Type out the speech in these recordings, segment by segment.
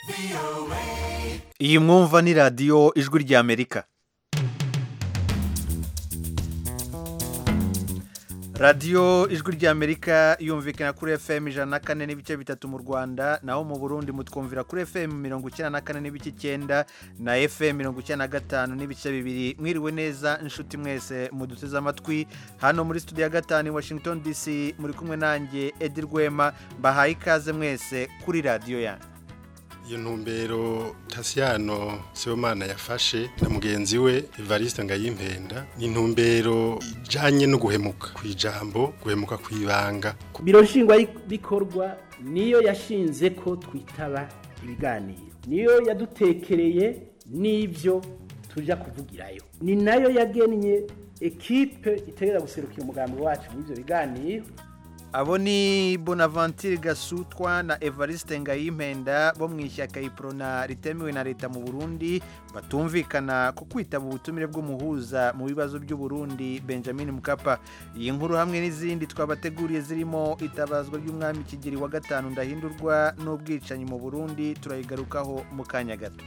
iyi mwumva ni radiyo ijwi ry'amerika radiyo ijwi ry'amerika yumvikana kuri fm ijana na kane n'ibice bitatu mu rwanda naho mu burundi mutwumvira kuri fm mirongo icyenda na kane n'ibice icyenda na fm mirongo icyenda na gatanu n'ibice bibiri mwiriwe neza inshuti mwese muduteze amatwi hano muri studio ya gatanu i washington dc muri kumwe nanjye edi rwema mbahaye ikaze mwese kuri radiyo yanyu iyo ntumbero tasiyano sibomana yafashe na mugenzi we evariste ngayimpenda ni intumbero ijanye no guhemuka ku ijambo guhemuka ku ibanga biro nshingwabikorwa niyo yashinze ko twitaba ibiganiro niyo yadutekereye n'ibyo tujya kuvugirayo ni nayo yagennye ekipe itegereza guserukira umugambi wacu muri ibyo biganiro abo ni bonaventure gasutwa na evariste ngayimpenda bo mu ishyaka iprona ritemewe na leta mu burundi batumvikana ku kwitaba ubutumire bw'umuhuza mu bibazo by'uburundi benjamin mukapa iyi nkuru hamwe n'izindi twabateguriye zirimo itabazwa ry'umwami kigeri wa gatanu ndahindurwa n'ubwicanyi mu burundi turayigarukaho mu kanya gato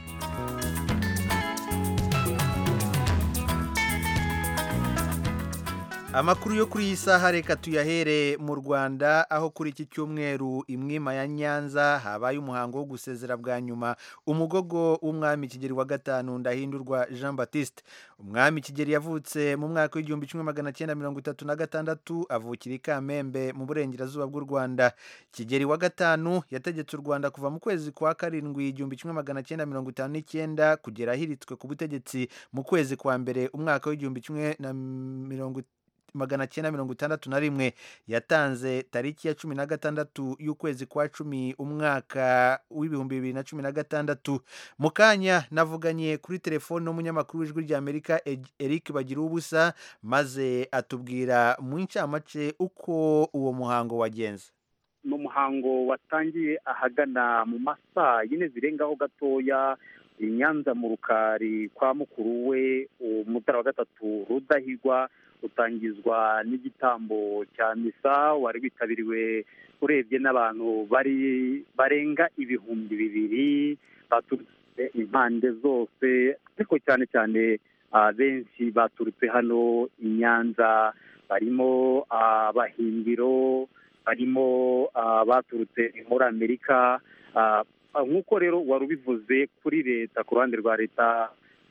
amakuru yo kuri iyi saha reka tuyahere mu rwanda aho kuri iki cyumweru imwima ya nyanza habaye umuhango wo gusezera bwa nyuma umugogo w'umwami kigeri wa gatanu ndahindurwa jean batiste umwami kigeri yavutse mu mwaka w'igihumbi kimwe magana cyenda mirongo itatu na gatandatu avukira i kamembe mu burengerazuba bw'u rwanda kigeri wa gatanu yategetse u rwanda kuva mu kwezi kwa karindwi igihumbi kimwe magana cyenda mirongo itanu n'icyenda kugera ahiritswe ku butegetsi mu kwezi kwa mbere umwaka w'igihumbi kimwe na mirongo magana cyenda mirongo itandatu na rimwe yatanze tariki ya cumi na gatandatu y'ukwezi kwa cumi umwaka w'ibihumbi bibiri na cumi na gatandatu mu kanya navuganye kuri telefone n'umunyamakuru w'ijwi ry'amerika eric bagira ubusa maze atubwira mu ncamake uko uwo muhango wagenze ni umuhango watangiye ahagana mu masaa yine zirengaho gatoya i nyanza mu rukari kwa mukuru we umutara wa gatatu rudahigwa utangizwa n'igitambo cya misa wari witabiriwe urebye n'abantu bari barenga ibihumbi bibiri baturutse impande zose ariko cyane cyane benshi baturutse hano i nyanza barimo abahimbiro barimo baturutse muri amerika nk'uko rero wari ubivuze kuri leta ku ruhande rwa leta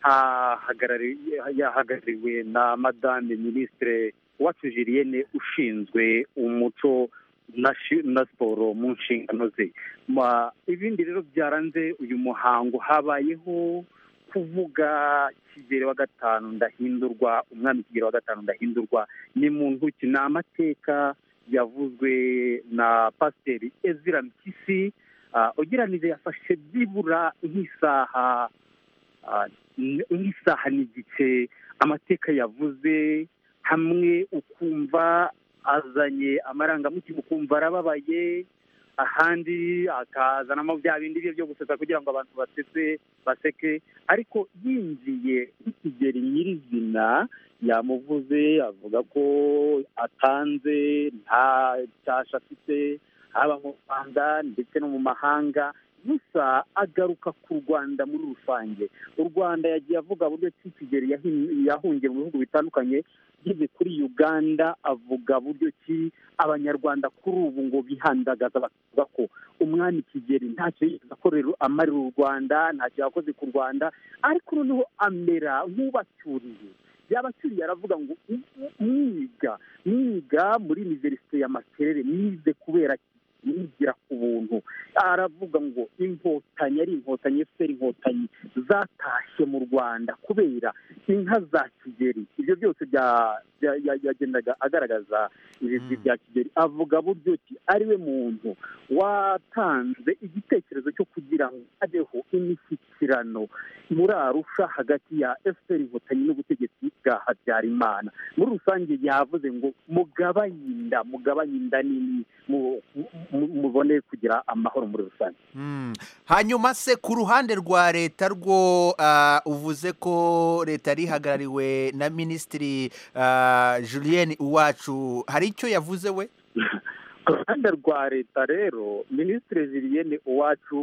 yahagarariwe na madame minisitire uwacu julienne ushinzwe umuco na siporo mu nshingano ze ibindi rero byaranze uyu muhango habayeho kuvuga kigero wa gatanu ndahindurwa umwami kigero wa gatanu ndahindurwa ni mu ntoki ni amateka yavuzwe na pasiteri ezira mpyisi ugereranije yafashe byibura nk'isaha nk'isaha n'igice amateka yavuze hamwe ukumva azanye amarangamutima ukumva arababaye ahandi akazanamo bya bindi bye byo gusetsa kugira ngo abantu basetse baseke ariko yinjiye nk'ikigeri nyirizina yamuvuze avuga ko atanze nta cyasha afite haba mu rwanda ndetse no mu mahanga gusa agaruka ku rwanda muri rusange u rwanda yagiye avuga buryo ki kigeri yahungiye mu bihugu bitandukanye ageze kuri uganda avuga buryo ki abanyarwanda kuri ubu ngo bihandagaza bavuga ko umwami kigeri ntacyo yigeze akorera amarira u rwanda ntacyo yakoze ku rwanda ariko noneho amera nk'ubacyuriye yabacyuriye aravuga ngo mwiga mwiga muri iniverisite ya makerere mwize kubera yigira ku buntu aravuga ngo inkotanyi ari inkotanyi efuperi inkotanyi zatashye mu rwanda kubera inka za kigeri ibyo byose yagendaga agaragaza ibigwi bya kigeri avuga buryo ki ari we muntu watanze igitekerezo cyo kugira ngo habeho imishyikirano muri arusha hagati ya efuperi inkotanyi n'ubutegetsi bwa habyarimana muri rusange yavuze ngo mugabanye inda mugabanye inda nini mubone kugira amahoro muri rusange hanyuma se ku ruhande rwa leta rwo uvuze ko leta yari ihagarariwe na minisitiri julienne uwacu hari icyo yavuze we ku ruhande rwa leta rero minisitiri julienne uwacu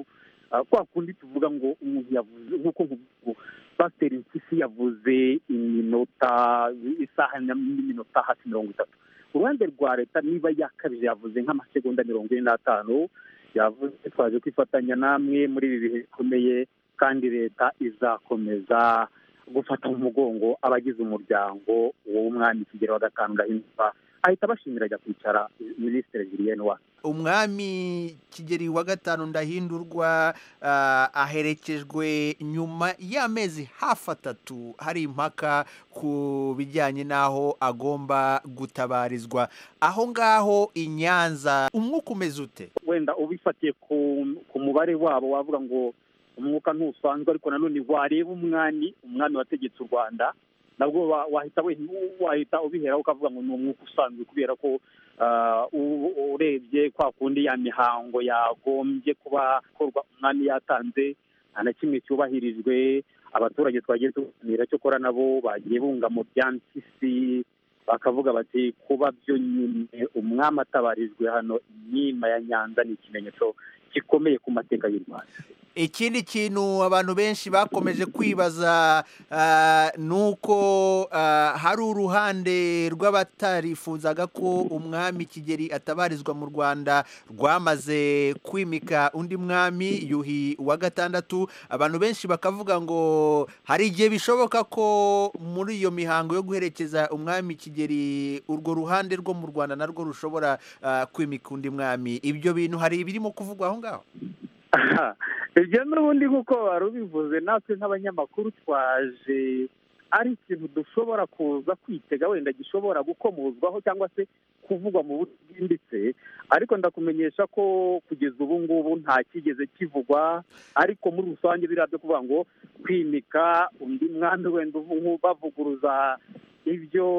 ah, kwa kundi tuvuga ngo umuntu yavuze nk'uko nkuvuga pasiteri mpyisi yavuze iminota isaha na- n'iminota hafi mirongo itatu uruhande rwa leta niba yakabije yavuze nk'amasegonda mirongo ine n'atanu yavuze twaje kwifatanya namwe muri ibi bihe bikomeye kandi leta izakomeza gufata mu mugongo abagize umuryango w'umwami kigero wa gatanu ndahindurwa ahita abashimira ajya kwicara minisitiri julienne wa umwami kigeri wa gatanu ndahindurwa ah, aherekejwe nyuma y'amezi hafi atatu hari impaka ku bijyanye n'aho agomba gutabarizwa aho ngaho i nyanza umwuka umeze ute wenda ubifatiye ku ku mubare wabo wavuga ngo umwuka ntusanzwe ariko nanone wareba umwami umwami wategetse u rwanda nabwo wa- wahita we- wahita ubiheraho ukavuga ngo ni umwuka usanzwe kubera ko ah, u- urebye kwa kundi ya mihango yagombye kuba ikorwa umwami yatanze nta na kimwe cyubahirijwe abaturage twagiye tuganira cyokora nabo bagiye bunga mu bya mpyisi bakavuga bati kuba byo nyine umwami atabarijwe hano inkima ya nyanza ni ikimenyetso gikomeye ku mateka y'u rwanda ikindi kintu abantu benshi bakomeje kwibaza ah, ni uko ah, hari uruhande rw'abatarifuzaga ko umwami kigeri atabarizwa mu rwanda rwamaze kwimika undi mwami yuhi wa gatandatu abantu benshi bakavuga ngo hari igihe bishoboka ko muri iyo mihango yo guherekeza umwami kigeri urwo ruhande rwo mu rwanda narwo rushobora ah, kwimika undi mwami ibyo bintu hari ibirimo kuvugwa aho ngaho ibyo n'ubundi nk'uko wari ubivuze natwe nk'abanyamakuru twaje ari ikintu dushobora kuza kwitega wenda gishobora gukomozwaho cyangwa se kuvugwa mu buryo bwimbitse ariko ndakumenyesha ko kugeza ubu ngubu nta kigeze kivugwa ariko muri rusange biriya byo kuvuga ngo kwimika undi mwami wenda uvu- bavuguruza ibyo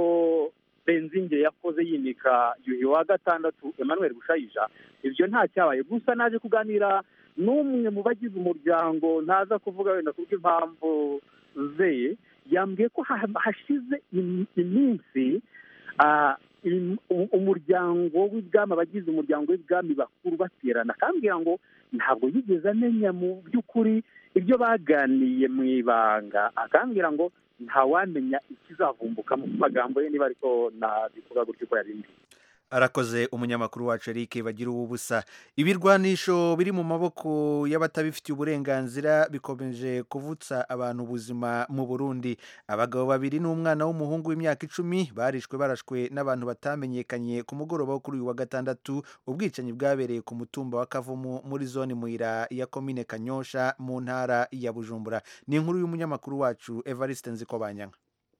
benzinge yakoze yimika yuhi wa gatandatu emmanuel bushayija ibyo nta cyabaye gusa naje kuganira n'umwe mu bagize umuryango ntaza kuvuga wenda kubw'impamvu ze yambwiye ko ha- hashize im- iminsi ah, im- u- umuryango w'ibwami abagize umuryango w'ibwami bakuru baterana akambwira ngo ntabwo yigeze amenya mu by'ukuri ibyo baganiye mu ibanga akambwira ngo ntawamenya ikizavumbuka mu magambo ye niba ariko nabivuga gutyo uko yabimbwiye arakoze umunyamakuru wacu Eric bagira ubusa ibirwanisho biri mu maboko y'abatabifitiye uburenganzira bikomeje kuvutsa abantu ubuzima mu Burundi abagabo babiri n'umwana w'umuhungu w'imyaka icumi barishwe barashwe n'abantu batamenyekanye ku mugoroba wo kuri uyu wa gatandatu ubwicanyi bwabereye ku mutumba wa Kavumu muri zone Muira ya komine Kanyosha mu ntara ya Bujumbura ni inkuru y'umunyamakuru wacu Evariste Nzikobanyanga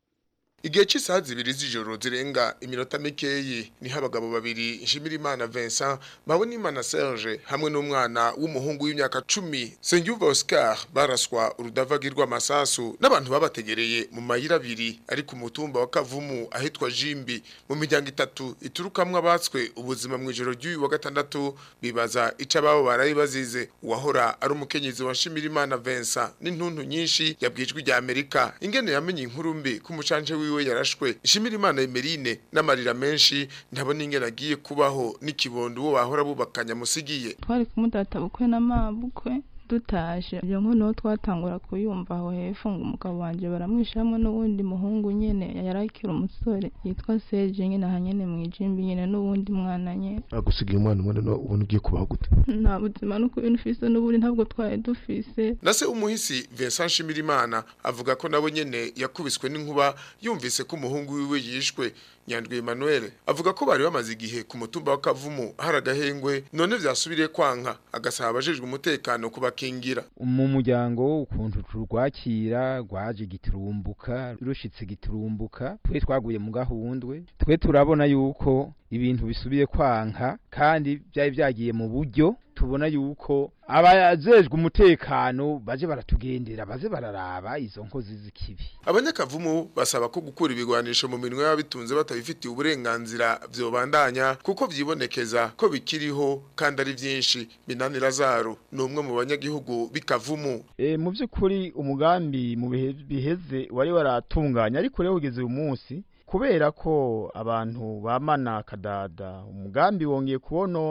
Igihe cy'isaha zibiri z'ijoro zirenga iminota mikeyi niho abagabo babiri Nshimirimana Vincent Babonimana Serge hamwe n'umwana w'umuhungu w'imyaka cumi Sengyuva Oscar baraswa urudavagirwa amasasu n'abantu babategereye mu mayira abiri ari ku mutumba wa Kavumu ahitwa Jimbi mu miryango itatu iturukamwo abatswe ubuzima mu ijoro ry'uyu wa gatandatu bibaza ico ababo barayi bazize uwahora ari umukenyezi wa Nshimirimana Vincent n'intuntu nyinshi yabwijwe rya Amerika ingene yamenye inkuru mbi ku mucanje wiwe yarashwe ishimira imana Emerine n'amarira menshi ntabona ingene agiye kubaho n'ikibondo uwo bahora bubakanya musigiye twari kumudata bukwe n'amabukwe dutaje iyo nkuru niho twatangura kuyumva aho hepfo ngo umugabo wanje baramwisha hamwe n'uwundi muhungu nyene yari akiri umusore yitwa Serge nyene aha nyene mwijimbi nyene n'uwundi mwana nyene bagusigaye umwana umwe no ubona ugiye kubaho gute nta buzima no kubintu ufise n'uburi ntabwo twari dufise na se umuhisi Vincent Nshimirimana avuga ko nabo nyene yakubiswe n'inkuba yumvise ko umuhungu wiwe yishwe Nyandwi Emmanuel avuga ko bari bamaze igihe ku mutumba wa Kavumu hari agahengwe none vyasubiriye kwanka agasaba abajejwe umutekano kubakingira mu muryango ukuntu turwakira rwaje giturumbuka rushitse giturumbuka twe twaguye mu gahundwe twe turabona yuko ibintu bisubiye kwanka kandi byari byagiye mu buryo tubona yuko abajejwe umutekano baje baratugendera baze bararaba izo nkozi z'ikibi Abanyakavumu basaba ko gukura ibigwanisho mu minwe y'abitunze batabifitiye uburenganzira vyobandanya kuko vyibonekeza ko bikiriho kandi ari vyinshi Minani Lazaro ni umwe mu banyagihugu bikavumu e, mu by'ukuri umugambi mu bihe biheze wari waratunganya ariko rero ugeze uyu munsi kubera ko abantu bamana kadada umugambi wongeye kubonona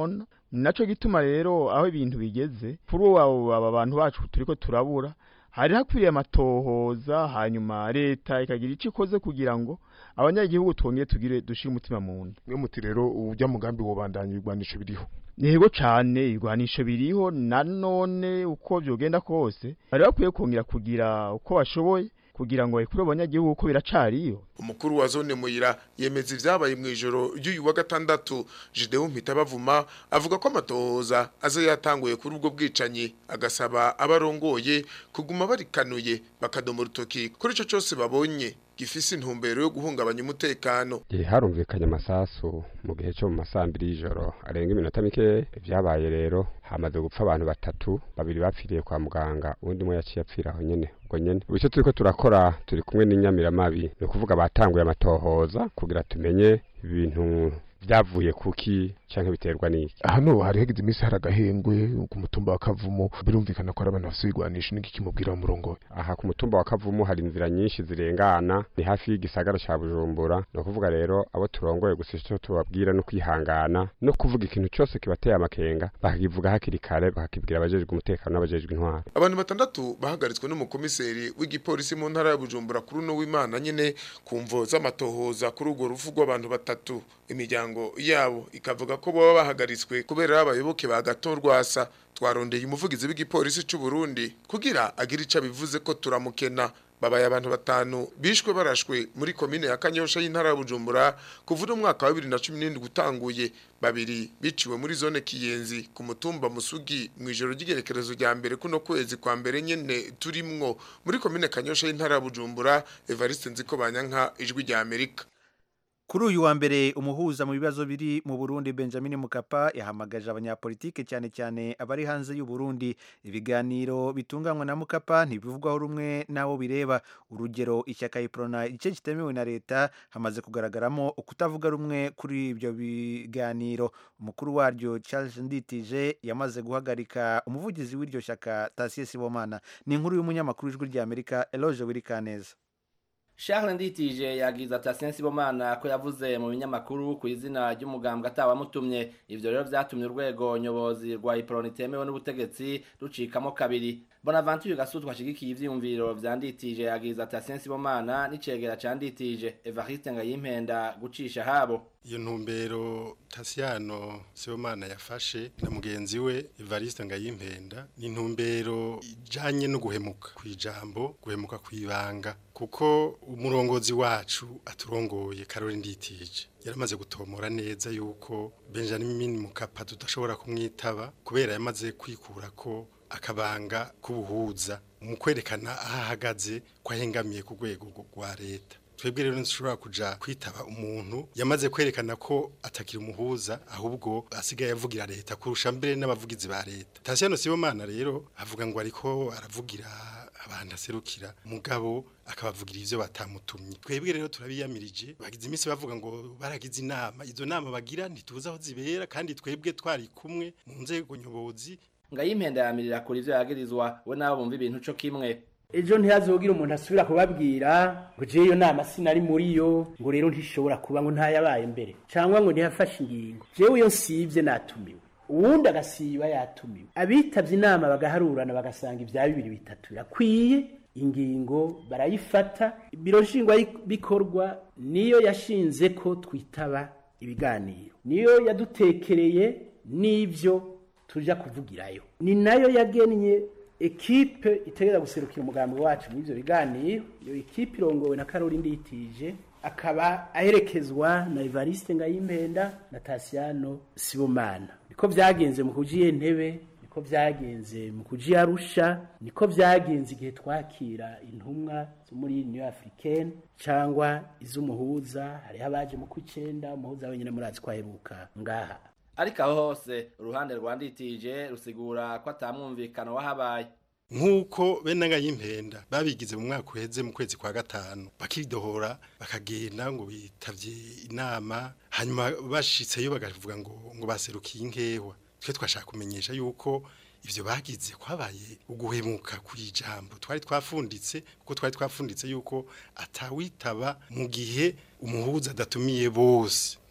naco gituma rero aho ibintu bigeze kuri ubu aba bantu bacu turiko turabura hari hakwiriye amatohoza hanyuma leta ikagira ico ikoze kugira ngo abanyagihugu twongere tugire dushire umutima mu nda mwe muti rero urya mugambi wobandanya ibigwanisho biriho Nego cane ibigwanisho biriho nanone uko vyogenda kose bari bakwiye kongera kugira uko bashoboye kugira ngo bakure abanyagihugu ko biracariyo umukuru wa zone muyira yemeza ivyabaye mu ijoro ry'uyu wa gatandatu Gideon Mpitabavuma avuga ko amatohoza aza yatanguye kuri ubwo bwicanyi agasaba abarongoye kuguma barikanuye bakadoma urutoki kuri ico cose babonye gifise intumbero yo guhungabanya umutekano Igihe harumvikanye amasasu mu gihe cyo mu masambiri y'ijoro arenga iminota mike vyabaye rero hamaze gupfa abantu batatu babiri bapfiriye kwa muganga uwundi umwe yaciye apfira aho nyene ubwo nyene ubu icyo turiko turakora turi kumwe n'inyamiramabi ni ukuvuga batanguye amatohoza kugira tumenye ibintu vyavuye kuki canke biterwa n'iki hano hari hageze iminsi hari agahengwe ku mutumba wa kavumo birumvikana ko ari abantu bafise ibigwanisho n'iki kimubwira umurongo aha ku mutumba wa kavumu hari inzira nyinshi zirengana ni hafi y'igisagara ca bujumbura ni ukuvuga rero abo turongoye gusa icyo tubabwira no kwihangana no kuvuga ikintu cyose kibateye amakenga bakakivuga hakiri kare bakakibwira abajejwe umutekano n'abajejwe intwaro abantu batandatu bahagaritswe n'umukomiseri w'igipolisi mu ntara ya bujumbura kuri uno w'imana nyene ku mvo z'amatohoza kuri urwo rufu rw'abantu batatu imiryango yabo ikavuga ko baba bahagaritswe kubera abayoboke ba gato rwasa twarondeye umuvugizi w'igipolisi c'u Burundi kugira agire ico bivuze ko turamukena babaye abantu batanu bishwe barashwe muri komine ya Kanyosha y'intara ya Bujumbura kuva mu mwaka wa 2017 gutanguye babiri biciwe muri zone Kiyenzi ku mutumba Musugi mu ijoro ry'igerekerezo rya mbere kuno kwezi kwa mbere nyene turimwo muri komine Kanyosha y'intara ya Bujumbura Evariste Nziko Banyanka ijwi rya Amerika Kuri uyu wa mbere umuhuza mu bibazo biri mu Burundi Benjamin Mukapa yahamagaje abanyapolitike cyane cyane abari hanze y'u Burundi ibiganiro bitunganywa na Mukapa ntibivugwaho rumwe nabo bireba urugero ishyaka Iprona igice kitemewe na leta hamaze kugaragaramo ukutavuga rumwe kuri ibyo biganiro umukuru waryo Charles Nditije yamaze guhagarika umuvugizi w'iryo shyaka Tasie Sibomana ni inkuru y'umunyamakuru w'ijwi rya Amerika Eloge Wirikaneza Charles Nditije yagize ati Asensi Sibomana ko yavuze mu binyamakuru ku izina ry'umugambwe atawamutumye ivyo rero vyatumye urwego nyobozi rwa Iproni temewe n'ubutegetsi rucikamo kabiri Bonaventure Gasutwa ashigikiye ivyiyumviro vya Nditije yagize ati Asensi Sibomana n'icegera ca Nditije Evariste Ngayimpenda gucisha habo iyo ntumbero Tasiano Sibomana yafashe na mugenzi we Evariste Ngayimpenda ni intumbero ijanye no guhemuka kwijambo guhemuka kwibanga kuko umurongozi wacu aturongoye Karoli Nditije yaramaze gutomora neza yuko Benjamin Mukapa tudashobora kumwitaba kubera yamaze kwikura ko akabanga k'ubuhuza mu kwerekana aho ahagaze ko ahengamiye ku rwego rwa leta twebwe rero ntushobora kuja kwitaba umuntu yamaze kwerekana ko atakira umuhuza ahubwo asigaye avugira leta kurusha mbere n'abavugizi ba leta Tasiano Sibomana rero avuga ngo ariko aravugira abantu aserukira mugabo akabavugira ivyo batamutumye twebwe rero turabiyamirije bagize iminsi bavuga ngo baragize inama izo nama bagira ntituzi aho zibera kandi twebwe twari kumwe mu nzego nyobozi Ngayimpenda yamirira kuri ivyo yagirizwa we nabo bumva ibintu co kimwe ejo ntihazogira umuntu asubira kubabwira ngo je iyo nama sinari muri yo ngo rero ntishobora kuba ngo ntayabaye mbere cyangwa ngo ntiyafashe ingingo jewe iyo nsivye natumiwe uwundi agasiba yatumiwe abitavye inama bagaharurana bagasanga ibya bibiri bitatu birakwiye ingingo barayifata biro nshingwa bikorwa niyo yashinze ko twitaba ibiganiro niyo yadutekereye n'ivyo tuja kuvugirayo ni nayo yagennye ekipe itegera guserukira umugambi wacu muri ivyo biganiro iyo ekipe irongowe na Karoli Nditije akaba aherekezwa na Evariste Ngayimpenda na Tasiano Sibomana niko vyagenze mu kujiye ntebe niko vyagenze mu kuji Arusha niko vyagenze igihe twakira intumwa zo muri Union Africaine cyangwa iz'umuhuza hariho abaje mu kwicenda umuhuza wenyine murazi kwaheruka ngaha ariko aho hose uruhande rwa Nditije rusigura ko atamwumvikano wahabaye nk'uko bene ngayimpenda babigize mu mwaka uheze mu kwezi kwa gatanu bakidohora bakagenda ngo bitavye inama hanyuma bashitseyo bakavuga ngo ngo baserukiye inkewa twe twashaka kumenyesha yuko ivyo bagize kwabaye uguhemuka kwijambo twari twafunditse kuko twari twafunditse yuko atawitaba mu gihe umuhuza adatumiye bose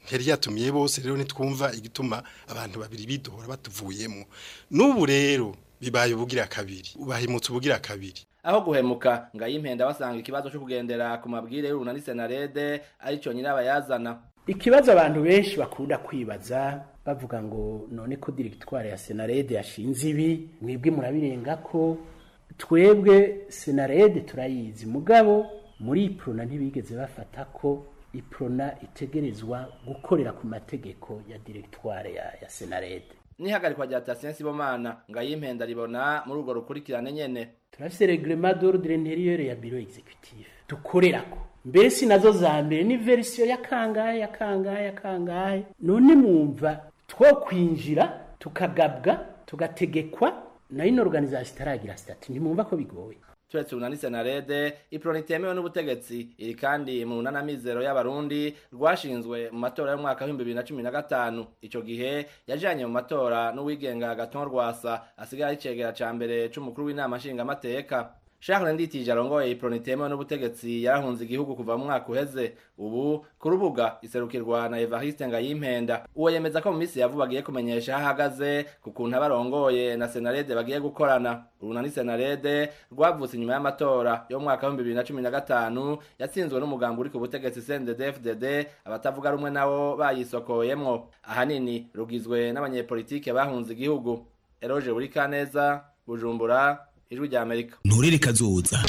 yari yatumiye bose rero nitwumva igituma abantu babiri bidohora batuvuyemo n'ubu rero bibaye ubugira kabiri ubahimutse ubugira kabiri aho guhemuka ngayimpenda basanga ikibazo cyo kugendera ku mabwire y'urunani senarede arico nyirabayazana ikibazo abantu benshi bakunda kwibaza bavuga ngo none ko diregitware ya senarede yashinze ibi mwebwe murabirenga ko twebwe senarede turayizi mugabo muri iprona ntibigeze bafata ko iprona itegerezwa gukorera ku mategeko ya diregitware ya, ya senarede n'ihagarikwa rya Tatien Sibomana ngayimpenda ribona muri urwo rukurikirane nyene turafise reglement d'ordre intérieur ya bureau exécutif dukorerako mbere si nazo za mbere ni verisiyo ya kangahe ya kangahe ya kangahe none mwumva two kwinjira tukagabwa tugategekwa na ino organisation itaragira stati ntimwumva ko bigoye turetse urunani senarede iproni itemewe n'ubutegetsi iri kandi mu runanamizero y'abarundi rwashinzwe mu matora y'umwaka w'ibihumbi bibiri na cumi na gatanu ico gihe yajanye mu matora n'uwigenga gaton rwasa asigaye ari icegera ca mbere c'umukuru w'inama nshingamateka Charles Nditije arongoye iproni itemewe n'ubutegetsi yarahunze igihugu kuva mu mwaka uheze ubu ku rubuga iserukirwa na Evariste Ngayimpenda uwo yemeza ko mu minsi ya vuba agiye kumenyesha aho ahagaze ku kuntu abarongoye na Senarede bagiye gukorana urunani Senarede rwavutse inyuma y'amatora yo mu mwaka w'ibihumbi bibiri na cumi na gatanu yatsinzwe n'umugambi uri ku butegetsi CNDD-FDD abatavuga rumwe nabo bayisokoyemwo ahanini rugizwe n'abanyepolitike bahunze igihugu Eroge Burikaneza Bujumbura ijwi rya Amerika nturere kazoza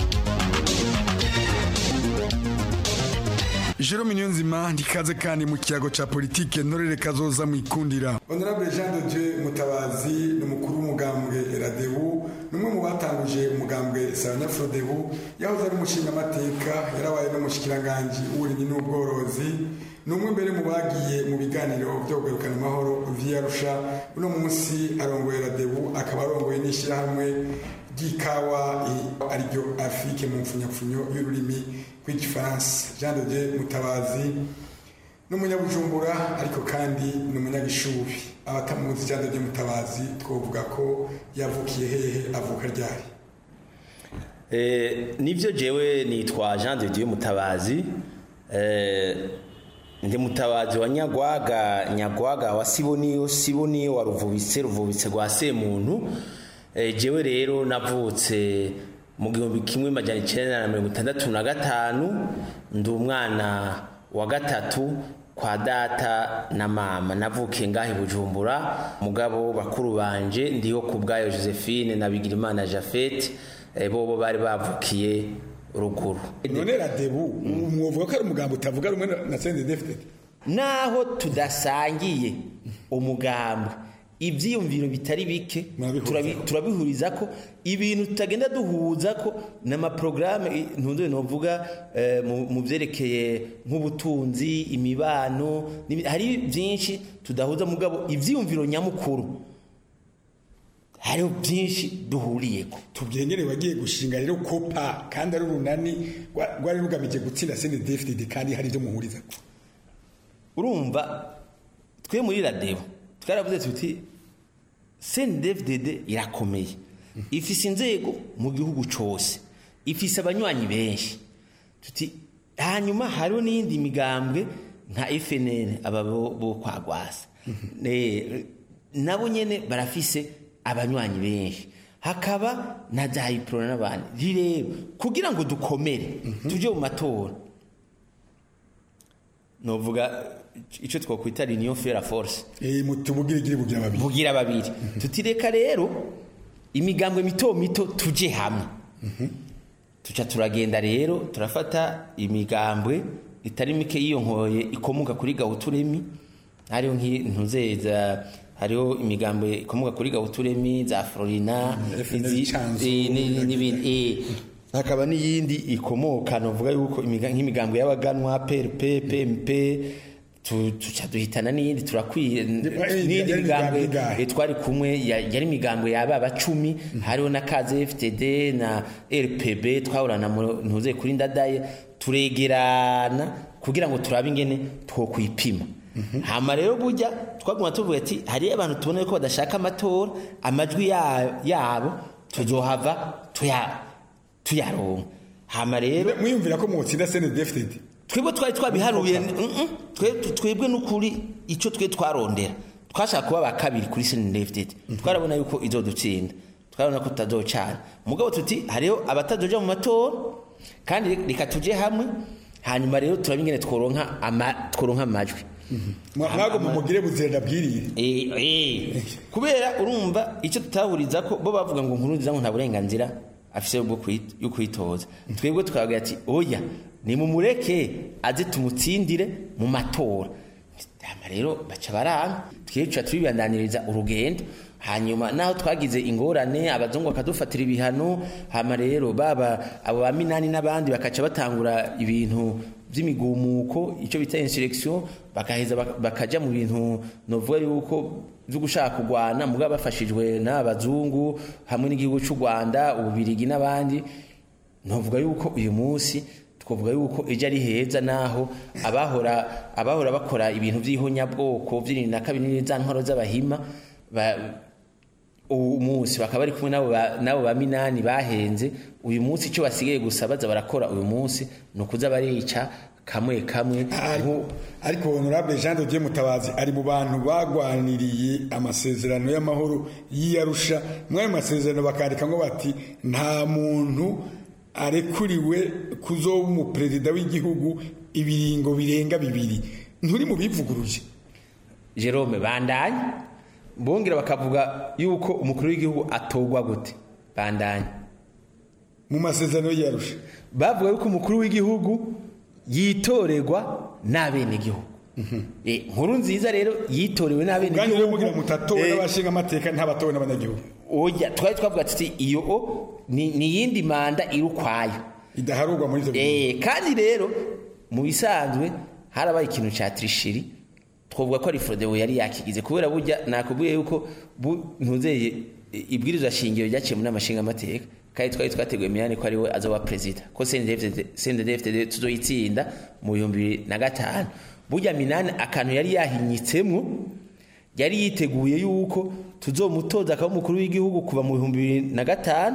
Jerome Niyonzima ndikaze kandi mu kiyago ca politike ntorere kazoza mwikundira Honorable Jean de Dieu Mutabazi ni umukuru w'umugambwe Radebu numwe mu batanguje umugambwe Sanya Frodebu yahoze ari umushinga amateka yarabaye n'umushikiranganje w'uburimyi n'ubworozi numwe mbere mu bagiye mu biganiro byo kugarukana amahoro via Arusha uno munsi arongoye Radebu akaba arongoye n'ishyirahamwe ry'ikawa ariryo Afrique mu mfunyapfunyo y'ururimi rw'igifaransa Jean de Dieu Mutabazi n'umunyabujumbura ariko kandi n'umunyagishubi abatamuzi Jean de Dieu Mutabazi twovuga ko yavukiye hehe avuka ryari eh nivyo jewe nitwa Jean de Dieu Mutabazi eh ndi mutabazi wa nyagwaga nyagwaga wa siboniyo siboniyo wa ruvubitse ruvubitse rwa semuntu e, jewe rero navutse mu gihumbi kimwe majana icenda na mirongo itandatu na gatanu ndi umwana wa gatatu kwa data na mama navukiye ngahe bujumbura mugabo bakuru banje ndiho ku bwayo josephine na bigirimana jafete e, bobo bari bavukiye ruguru none radebu mwovuga ko ari umugambo utavuga rumwe na CNDD-FDD naho tudasangiye umugambo ibyiyumviro bitari bike turabihuriza ko ibintu tutagenda duhuza ko n'amaporogaramu ntunze novuga mu byerekeye nk'ubutunzi imibano hari byinshi tudahuza mugabo ibyiyumviro nyamukuru hariho byinshi duhuriye ko tubyengere wagiye gushinga rero kopa kandi ari urunani rwari rugamije gutsinda CNDD-FDD kandi hari ibyo muhuriza ko urumva twe muri radebo twaravuze tuti CNDD-FDD irakomeye ifise inzego mu gihugu cose ifise abanywanyi benshi tuti hanyuma hariho n'iyindi migambwe nka FNL aba bo kwa Gwasa nabo nyene barafise abanywanyi benshi hakaba na Jayipro n'abandi rero kugira ngo dukomere tuje mu matora novuga ico twokwita union faire force eh mutubugire gire bugira babiri bugira babiri tutireka rero imigambwe mito mito tuje hamwe tuca turagenda rero turafata imigambwe itari mike yiyonkoye ikomoka kuri gawuturemi hariho nk'intuzeza hariho imigambwe ikomoka kuri gawuturemi za Florina n'ibindi hakaba n'iyindi ikomoka novuga yuko nk'imigambwe y'abaganwa PRP PMP tuca duhitana n'iyindi turakwiye n'iyindi migambwe twari kumwe yari imigambwe yaba abacumi hariho na kaze FTD na RPB twahorana ntuze kuri ndadaye turegerana kugira ngo turabe ingene twokwipima hama rero burya twaguma tuvuga ati hariyo abantu tubona ko badashaka amatora amajwi yabo tuzohava tuya tuyaronka hama rero mwiyumvira ko mwotsinda CNDD-FDD twebwe twari twabiharuye mm, mm, twe- twebwe n'ukuri icyo twe twarondera twashaka kuba ba kabiri kuri senedefitedi twarabona yuko izodutsinda twarabona ko tutazocana mugabo tuti hariho abatazoja mu matora kandi reka tuje hamwe hanyuma rero turaba ingene tworonka ama- tworonka amajwi mwago mumugire buzirenda bwirire Eh, eh. kubera urumva icyo tutahuriza ko bo bavuga ngo nkuru nziza ngo nta burenganzira afise bwo kwi- yo kwitoza twebwe tukavuga ati oya nimumureke aze tumutsindire mu matora hama rero baca baranga twica tubibandaniriza urugendo hanyuma naho twagize ingorane abazungu bakadufatira ibihano hama rero baba abo ba minani n'abandi bakaca batangura ibintu by'imigumuko icyo bita insurrection bakaheza bak- bakaja mu bintu novuga yuko byo gushaka kurwana mugabo bafashijwe n'abazungu hamwe n'igihugu cy'u Rwanda ububirigi n'abandi novuga yuko uyu munsi twavuga yuko ejo ari heza naho abahora abahora bakora ibintu by'ihonyabwoko by'irindwi na kabiri za ntwaro z'abahima ba- uyu munsi bakaba bari kumwe n'abo ba- n'abo ba minani bahenze uyu munsi icyo basigaye gusa baza barakora uyu munsi ni ukuza barica kamwe kamwe ariko honorable Jean de Dieu Mutabazi ari mu bantu bagwaniriye amasezerano y'amahoro y'iyarusha mwayo masezerano bakandika ngo bati nta muntu arekuriwe kuzoba umuperezida w'igihugu ibiringo birenga bibiri nturi mu bivuguruje Jerome bandanye bongera bakavuga yuko umukuru w'igihugu atogwa gute bandanye mu masezerano y'iyarusha bavuga yuko umukuru w'igihugu yitorerwa n'abenegihugu Eh, nkuru nziza rero yitorewe kandi rero n'abenegihugu mugira mutatowe Eh, n'abashinga amateka ntabatowe n'abanyagihugu oya twari twavuga tuti iyo o ni ni iyindi manda iri ukwayo idaharurwa muri izo eh kandi rero mu bisanzwe harabaye ikintu cya trishiri twavuga ko ari Frodewo yari yakigize kubera burya nakubwiye yuko bu- ntuzeye eh, ibwirizwa shingiro ryaciye muri amashinga amateka kandi twari twateguye miyani ko ari we azoba perezida ko CNDD-FDD tuzoyitsinda mu bihumbi bibiri na gatanu burya minani akantu yari yahinyitsemo yari yiteguye yuko tuzomutoza akaba umukuru w'igihugu kuva mu bihumbi bibiri na gatanu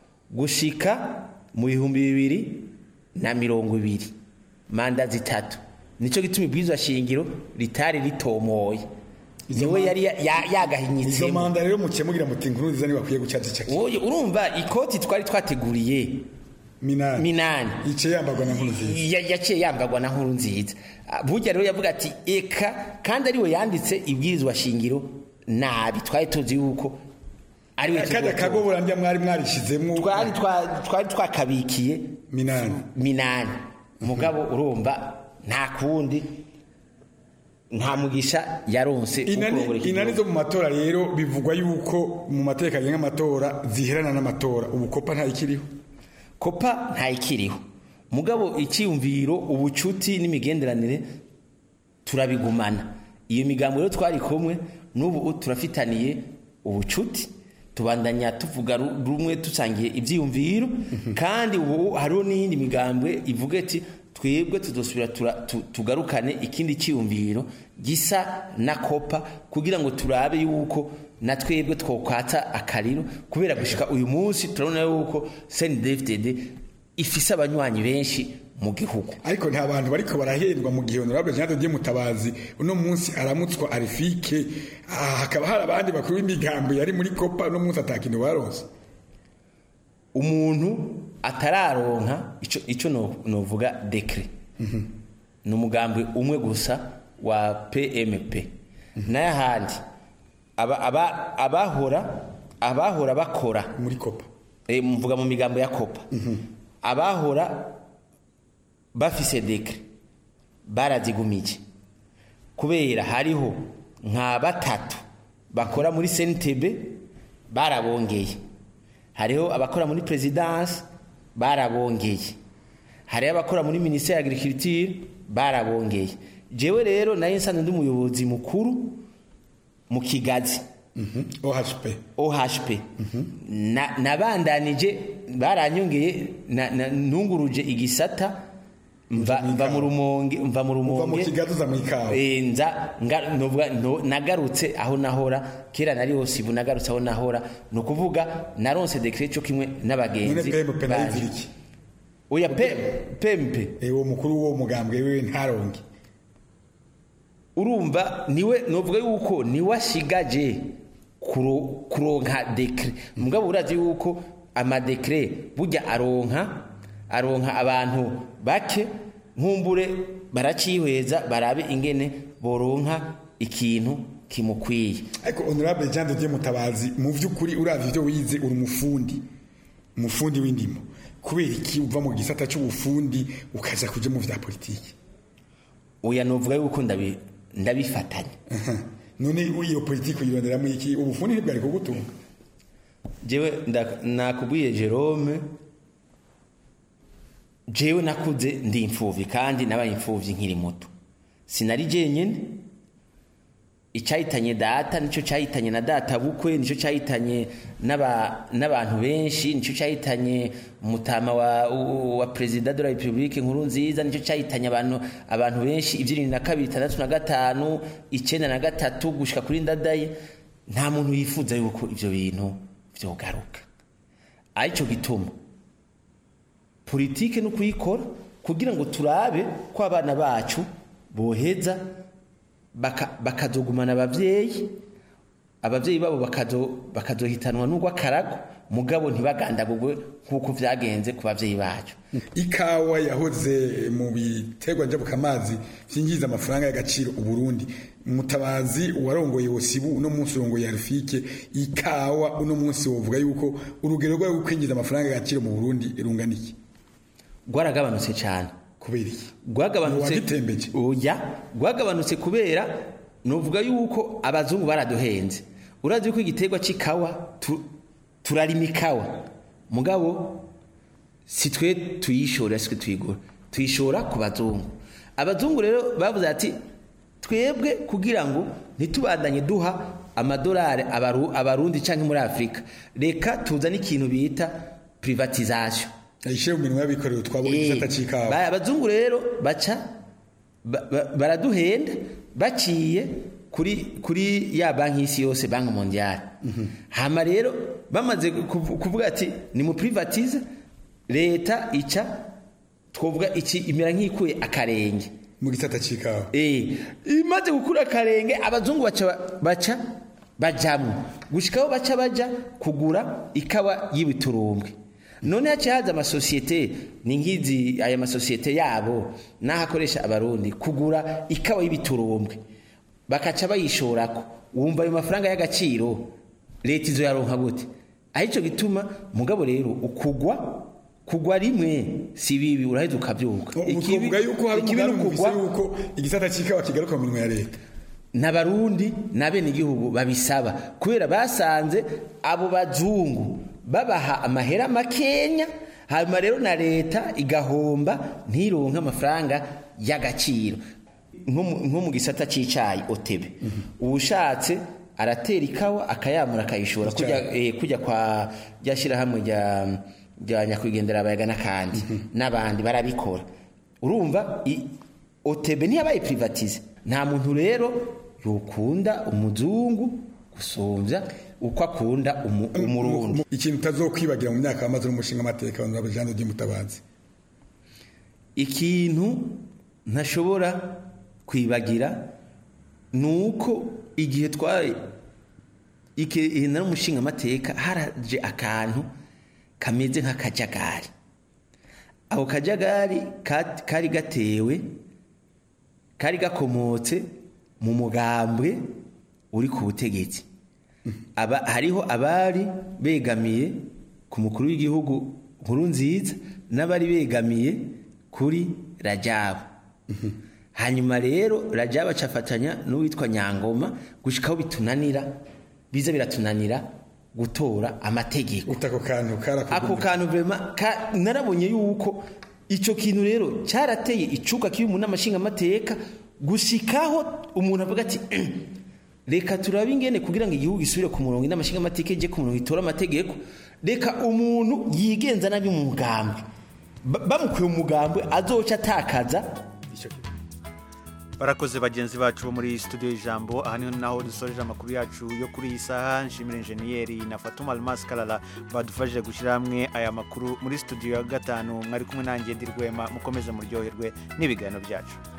gushika mu bihumbi bibiri na mirongo ibiri manda zitatu nicyo gituma ibwirizwa shingiro ritari ritomoye niwe yari ya- ya- izo yagahinyitsemo manda rero mukemugira muti inkuru nziza ntibakwiye gucaca caki Oye, urumva ikoti twari twateguriye minani minani yicaye yambarwa na nkuru nziza Ya- yaciye yambarwa na nkuru nziza Ah, burya rero yavuga ati eka kandi ariwe yanditse ibwirizwa shingiro nabi twari tuzi yuko ariwe kajya kagobora ndya mwari mwarishizemo twari twa- twari twakabikiye minani minani mugabo urumva nta kundi nta mugisha yaronse wo inani kurongora iki inani gihugu. zo mu matora rero bivugwa yuko mu mateka agenga amatora ziherana n'amatora ubu kopa ntayikiriho kopa ntayikiriho mugabo icyiyumviro ubucuti n'imigenderanire turabigumana iyo migambo rero twari kumwe n'ubu turafitaniye ubucuti tubandanya tuvuga ru- rumwe dusangiye ibyiyumviro kandi ubu hariho n'iyindi migambwe ivuga ati twebwe tudosubira tura- tu- tugarukane ikindi cyiyumviro gisa na kopa kugira ngo turabe yuko na twebwe twokwata akariro kubera gushika uyu munsi turabona yuko CNDD-FDD ifise abanywanyi benshi mu gihugu ariko nta bantu bariko barahendwa mu gihe honorable Jean de Dieu Mutabazi uno munsi aramutswa arifike ah, hakaba hari abandi bakuru b'imigambo yari muri kopa uno munsi atakintu baronse umuntu atararonka ico ico no- novuga dekre ni umugambi umwe gusa wa PMP n'ayahandi aba- aba- abahora abahora bakora muri kopa e, mvuga mu migambo ya kopa abahora bafise dekre barazigumije kubera hariho nka batatu bakora muri CNTB barabongeye hariho abakora muri presidence barabongeye hariho abakora muri ministère ya agriculture barabongeye jewe rero nayo nsanzwe ndi umuyobozi mukuru mu kigazi OHP OHP na nabandanije baranyongeye na- na- ntunguruje igisata mva mva mu rumonge mva mu rumonge mu kigazi uza mu ikawa Eh, nza nga- novuga no- nagarutse aho nahora kera nari hose ubu nagarutse aho nahora ni ukuvuga naronse dekret cyo kimwe none n'abagenzi PMP nayo banje. izira iki oya pe pempe uwo mukuru w'uwo mugambwe wiwe ntaronke urumva niwe novuga yuko niwe ashigaje kuro- kuronka dekre mugabo urazi yuko amadekre burya aronka aronka abantu bake nkumbure baracihweza barabe ingene boronka ikintu kimukwiye ariko honorable Jean de Dieu Mutabazi mu vy'ukuri uravye ivyo wize uri umufundi umufundi w'indimo kubera iki uva mu gisata c'ubufundi ukaza kuja mu vya politiki oya novuga yuko ndabi ndabifatanya none iyo politiki uyironderamo iki ubufundi ntibwari kugutunga jewe nda- nakubwiye Jerome jewe nakuze ndi imfuvyi kandi nabaye imfuvyi nkiri muto sinari jenyene icyahitanye data nicyo cyahitanye na data bukwe nicyo cyahitanye n'aba- n'abantu benshi nicyo cyahitanye umutama wa, wa perezida de la republique nkuru nziza nicyo cyahitanye abantu abantu benshi ibyirindwi na kabiri itandatu na gatanu icyenda na gatatu gushika kuri ndadaye nta muntu yifuza yuko ibyo bintu byogaruka aricyo gituma politike no kuyikora kugira ngo turabe ko abana bacu boheza baka- bakazogumana abavyeyi abavyeyi babo bakazo bakazohitanwa n'urw'akarago mugabo ntibagandagurwe nk'uko vyagenze ku bavyeyi bacu ikawa yahoze mu biterwa njabukamazi vyinjiza amafaranga y'agaciro uburundi mutabazi warongoye wosibu uno munsi urongoye yarufike ikawa uno munsi wovuga yuko urugero rwayo kwinjiza amafaranga y'agaciro mu burundi rungana iki rwaragabanutse cyane kubera iki rwagabanutse wagitembeje oya rwagabanutse kubera nuvuga yuko abazungu baraduhenze urazi ko igiterwa c'ikawa tu- turarima ikawa mugabo si twe tuyishora si twe tuyigura tuyishora ku bazungu abazungu rero bavuze ati twebwe kugira ngo ntitubandanye duha amadolari abaru- abarundi canke muri afurika reka tuzane ikintu bita privatisation ayishyire mu minwa y'abikorera twabona igisata c'ikawa Ba- abazungu rero baca ba- ba- baraduhenda baciye kuri kuri ya banki y'isi yose banki mondiale hama rero bamaze kuv- kuvuga ati ni mu privatize leta ica twovuga iki imera nk'ikuye akarenge mu gisata c'ikawa eh imaze gukura akarenge abazungu baca baca bajamwo gushikaho baca baja kugura ikawa y'ibiturumbwe none haciye haza amasosiyete ni nk'izi aya masosiyete yabo n'aho akoresha abarundi kugura ikawa y'ibiturumbwe bakaca bayishorako wumva ayo mafaranga y'agaciro leta izo yaronka gute arico gituma mugabo rero ukugwa kugwa rimwe si bibi uraheza ukavyuka uvuga yuko hari ikibi umugambi n'ukugwa mufise yuko igisata c'ikawa kigaruka mu minwa ya leta n'abarundi n'abenegihugu babisaba kubera basanze abo bazungu babaha amahera makenya hanyuma rero na leta igahomba ntironke amafaranga y'agaciro nko mu- nko mu gisata c'icayi otebe uwushatse aratera ikawa akayamura akayishora kujya eh, kujya kwa ryashyirahamwe rya rya nyakwigendera abayaga n'akandi n'abandi barabikora urumva i- otebe ntiyabaye privatize nta muntu rero yokunda umuzungu gusumbya uko akunda umu- umurundi ikintu utazokwibagira mu myaka yamaze n'umushinga amateka honorable Jean de Dieu Mutabazi ikintu ntashobora kwibagira ni uko igihe twari igihe nari umushinga amateka haraje akantu kameze nk'akajagari ako kajagari ka- kari gatewe kari gakomotse mu mugambwe uri ku butegetsi aba hariho abari begamiye ku mukuru w'igihugu nkuru nziza n'abari begamiye kuri rajabu hanyuma rero rajabu acafatanya n'uwitwa nyangoma gushikaho bitunanira biza biratunanira gutora amategeko ako kantu ako kantu vrema ka, narabonye yuko ico kintu rero cyarateye icuka kibi mu namashinga amateka gushikaho umuntu avuga ati reka turabe ingene kugira ngo igihugu gisubire ku murongo n'amashinga amateka ije ku murongo itora amategeko reka umuntu yigenza nabi mu mugambwe Ba- bamukuye mu mugambwe azoca atakaza barakoze bagenzi bacu bo muri studio y'ijambo aha niho naho dusoreje amakuru yacu yo kuri iyi saha nshimira injeniyeri na fatuma almas karara badufashije gushyira hamwe aya makuru muri studio ya gatanu mwari kumwe nanjye ndirwema mukomeze muryoherwe n'ibiganiro byacu